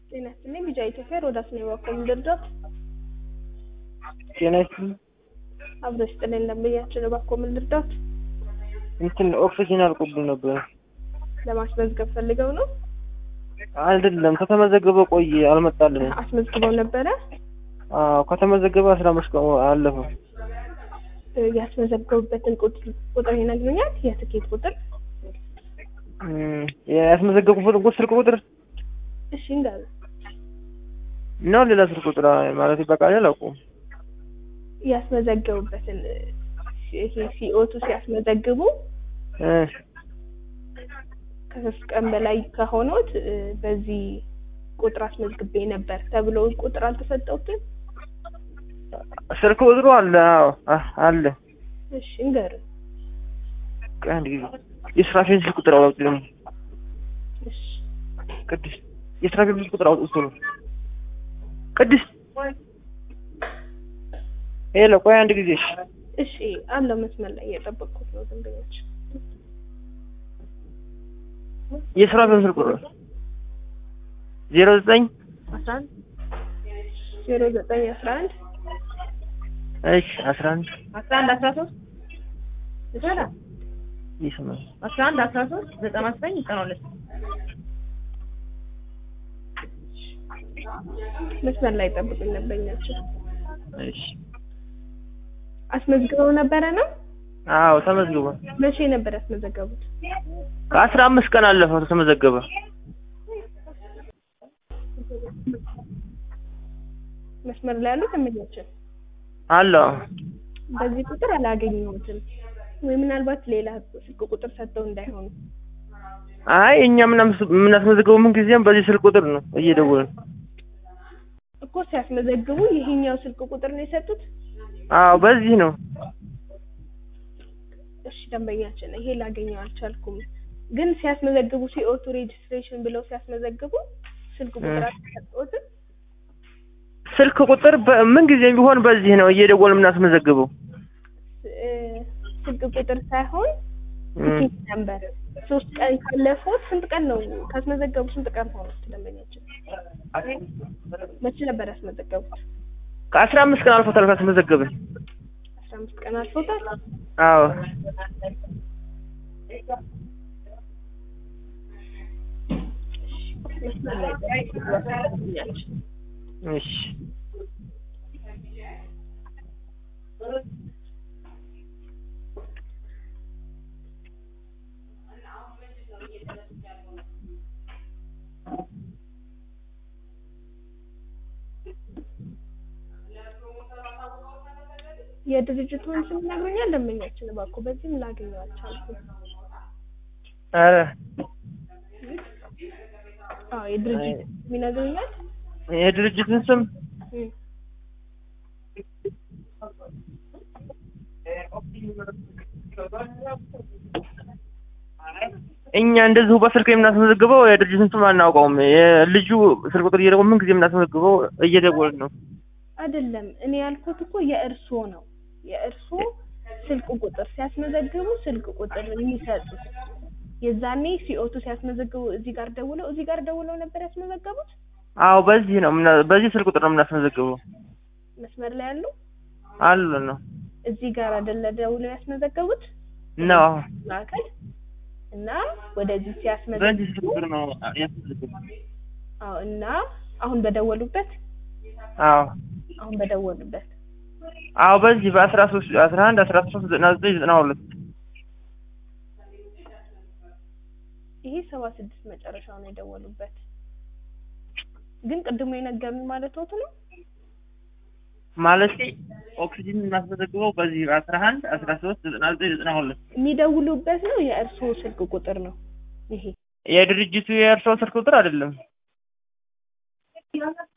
ጤና ይስጥልኝ ቢጫ ኢትዮጵያ ሮዳስ ነው የባኮም ልርዳት ጤና ይስጥልኝ አብሮ ይስጥልኝ ለምያችን የባኮም ልርዳት እንትን ኦክሲጅን አልቆብኝ ነበር። ለማስመዝገብ ፈልገው ነው አይደለም ከተመዘገበ ቆየ አልመጣልንም። አስመዝግበው ነበረ አዎ ከተመዘገበ አስራ አምስት ቀን አለፈው። እ ያስመዘገቡበትን ቁጥር ቁጥር ይነግሩኛል የትኬት ቁጥር እም፣ ያስመዘገቡበትን ቁጥር ስልክ ቁጥር እሺ እንዳሉ ነው ሌላ ስልክ ቁጥር ማለት በቃ አላውቀውም። ያስመዘገቡበትን እ፣ ይሄ ሲኦቱ ሲያስመዘግቡ እ፣ ከሶስት ቀን በላይ ከሆኖት እ፣ በዚህ ቁጥር አስመዝግቤ ነበር ተብሎ ቁጥር አልተሰጠውትም። ስልክ ቁጥሩ አለ። አዎ አ- አለ። እሺ እንገር ቆይ አንድ ጊዜ የስራፌን ስልክ ቁጥር አውጡ ደግሞ እሺ ቅድስት የስራፌን ስልክ ቁጥር አውጡ ነው ቅድስት ሄሎ ቆይ አንድ ጊዜ እሺ እሺ አለው መስመር ላይ እየጠበቅኩት ነው ደንበኞች የስራፌን ስልክ ቁጥር ዜሮ ዘጠኝ አስራ አንድ ዜሮ ዘጠኝ አስራ አንድ እሺ አስራ አንድ አስራ አንድ አስራ ሶስት ይቻላል። ይስማል አስራ አንድ አስራ ሶስት ዘጠና ዘጠኝ ዘጠና ሁለት መስመር ላይ ጠብቁኝ ደንበኛቸው እሺ አስመዝግበው ነበረ ነው አዎ ተመዝግቧል መቼ ነበር ያስመዘገቡት ከአስራ አምስት ቀን አለፈው ተመዘገበ መስመር ላይ ያሉ ደንበኛችን አለ በዚህ ቁጥር አላገኘሁትም ወይ ምናልባት ሌላ ስልክ ቁጥር ሰጥተው እንዳይሆኑ አይ እኛ ምናምን- የምናስመዘግበው ምን ጊዜም በዚህ ስልክ ቁጥር ነው እየደወልን እኮ ሲያስመዘግቡ ይሄኛው ስልክ ቁጥር ነው የሰጡት አዎ በዚህ ነው እሺ ደንበኛችን ይሄ ላገኘው አልቻልኩም ግን ሲያስመዘግቡ ሲኦቱ ሬጅስትሬሽን ብለው ሲያስመዘግቡ ስልክ ቁጥር አልተሰጠዎትም ስልክ ቁጥር በ- ምን ጊዜም ቢሆን በዚህ ነው እየደወልን የምናስመዘግበው እ፣ ስልክ ቁጥር ሳይሆን እም። ቲኬት ነበር ሶስት ቀን ካለፉት ስንት ቀን ነው ካስመዘገቡ ስንት ቀን ሆኑት ደንበኛችን መቼ ነበር ያስመዘገቡት ከአስራ አምስት ቀን አልፎታል ካስመዘገብን አስራ አምስት ቀን አልፎታል አዎ መስመር ላይ ደንበኛችን እሺ የድርጅቱን ስም ይነግሩኛል ደንበኛችን እባክዎ በዚህም ላገኘው አልቻልኩም ኧረ አዎ የድርጅቱ ስም ይነግሩኛል የድርጅትን ስም እም። እኛ እንደዚሁ በስልክ የምናስመዘግበው የድርጅትን ስም አናውቀውም። የልጁ ስልክ ቁጥር እየደወልን ምን ጊዜ የምናስመዘግበው እየደወልን ነው። አይደለም እኔ ያልኩት እኮ የእርስዎ ነው የእርስዎ ስልክ ቁጥር ሲያስመዘግቡ ስልክ ቁጥር የሚሰጡት የዛኔ ሲኦቱ ሲያስመዘግቡ እዚህ ጋር ደውለው እዚህ ጋር ደውለው ነበር ያስመዘገቡት አዎ በዚህ ነው የምና- በዚህ ስልክ ቁጥር ነው የምናስመዘግበው። መስመር ላይ ያሉ አሉ ነው እዚህ ጋር አይደለ ደውለው ያስመዘገቡት ነው ማዕከል እና ወደዚህ በዚህ ሲያስመዘግቡ ስልክ ቁጥር ነው ያስመዘግበው። አዎ እና አሁን በደወሉበት አዎ አሁን በደወሉበት አዎ በዚህ በአስራ ሶስት አስራ አንድ አስራ ሶስት ዘጠና ዘጠኝ ዘጠና ሁለት ይሄ ሰባ ስድስት መጨረሻው ነው የደወሉበት ግን ቅድሞ የነገሩኝ ማለት ወት ነው ማለት ኦክሲጅን የምናስመዘግበው በዚህ በአስራ አንድ አስራ ሶስት ዘጠና ዘጠኝ ዘጠና ሁለት የሚደውሉበት ነው የእርስዎ ስልክ ቁጥር ነው ይሄ የድርጅቱ የእርስዎ ስልክ ቁጥር አይደለም።